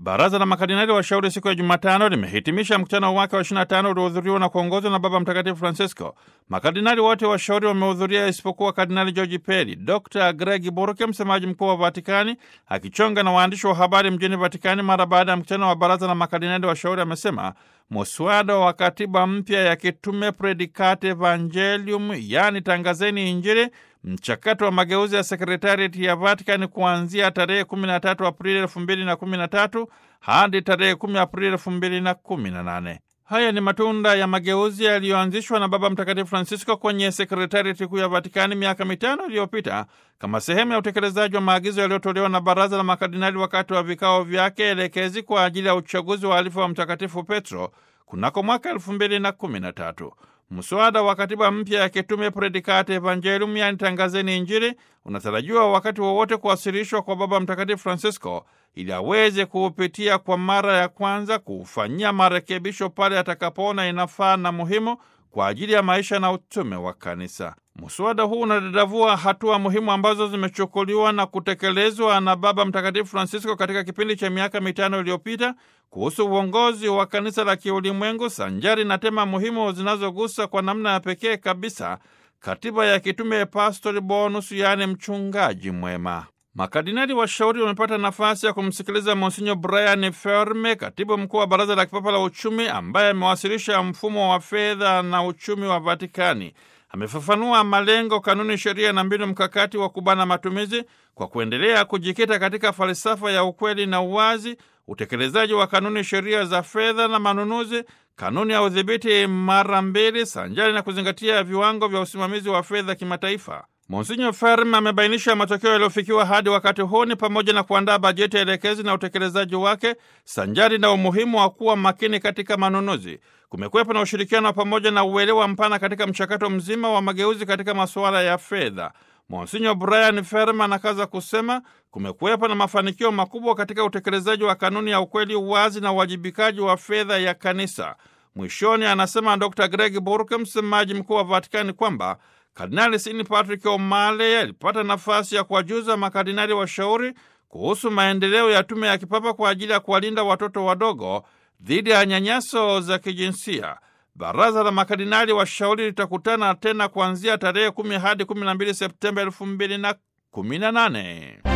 Baraza la makardinali washauri siku ya Jumatano limehitimisha mkutano wake wa 25 uliohudhuriwa na kuongozwa na Baba Mtakatifu Francisco. Makardinali wote washauri wamehudhuria isipokuwa Kardinali George Peri. Dr Greg Burke, msemaji mkuu wa Vatikani, akichonga na waandishi wa habari mjini Vatikani mara baada ya mkutano wa baraza la makardinali washauri, amesema muswada wa katiba mpya ya kitume Predicate Evangelium, yaani tangazeni Injili, mchakato wa mageuzi ya sekretariati ya Vatikani kuanzia tarehe 13 Aprili 2013 hadi tarehe 10 Aprili 2018. Haya ni matunda ya mageuzi yaliyoanzishwa na Baba Mtakatifu Francisco kwenye sekretariati kuu ya Vatikani miaka mitano iliyopita kama sehemu ya utekelezaji wa maagizo yaliyotolewa na Baraza la Makardinali wakati wa vikao vyake elekezi kwa ajili ya uchaguzi wa alifa wa Mtakatifu Petro kunako mwaka elfu mbili na kumi na tatu. Mswada wa katiba mpya ya kitume Predicate Evangelium, yani tangazeni Injili, unatarajiwa wakati wowote kuwasilishwa kwa Baba Mtakatifu Francisco ili aweze kuupitia kwa mara ya kwanza, kuufanyia marekebisho pale atakapoona inafaa na muhimu kwa ajili ya maisha na utume wa Kanisa. Mswada huu unadadavua hatua muhimu ambazo zimechukuliwa na kutekelezwa na Baba Mtakatifu Francisco katika kipindi cha miaka mitano iliyopita kuhusu uongozi wa kanisa la kiulimwengu, sanjari na tema muhimu zinazogusa kwa namna ya pekee kabisa katiba ya kitume Pastori Bonus, yaani mchungaji mwema. Makardinali washauri wamepata nafasi ya kumsikiliza Monsinyo Brian Ferme, katibu mkuu wa Baraza la Kipapa la Uchumi, ambaye amewasilisha mfumo wa fedha na uchumi wa Vatikani. Amefafanua malengo, kanuni, sheria na mbinu mkakati wa kubana matumizi kwa kuendelea kujikita katika falsafa ya ukweli na uwazi, utekelezaji wa kanuni, sheria za fedha na manunuzi, kanuni ya udhibiti mara mbili, sanjari na kuzingatia viwango vya usimamizi wa fedha kimataifa. Monsinyo Ferm amebainisha matokeo yaliyofikiwa hadi wakati huu ni pamoja na kuandaa bajeti ya elekezi na utekelezaji wake sanjari na umuhimu wa kuwa makini katika manunuzi. Kumekuwepo na ushirikiano wa pamoja na uelewa mpana katika mchakato mzima wa mageuzi katika masuala ya fedha. Monsinyo Brian Ferm anakaza kusema kumekuwepo na mafanikio makubwa katika utekelezaji wa kanuni ya ukweli, uwazi na uwajibikaji wa fedha ya kanisa. Mwishoni anasema Dr Greg Burke, msemaji mkuu wa Vatikani, kwamba Kardinali Sini Patrick O'Malley alipata nafasi ya kuwajuza makardinali washauri kuhusu maendeleo ya tume ya kipapa kwa ajili ya kuwalinda watoto wadogo dhidi ya nyanyaso za kijinsia. Baraza la makardinali washauri litakutana tena kuanzia tarehe kumi hadi kumi na mbili Septemba elfu mbili na kumi na nane.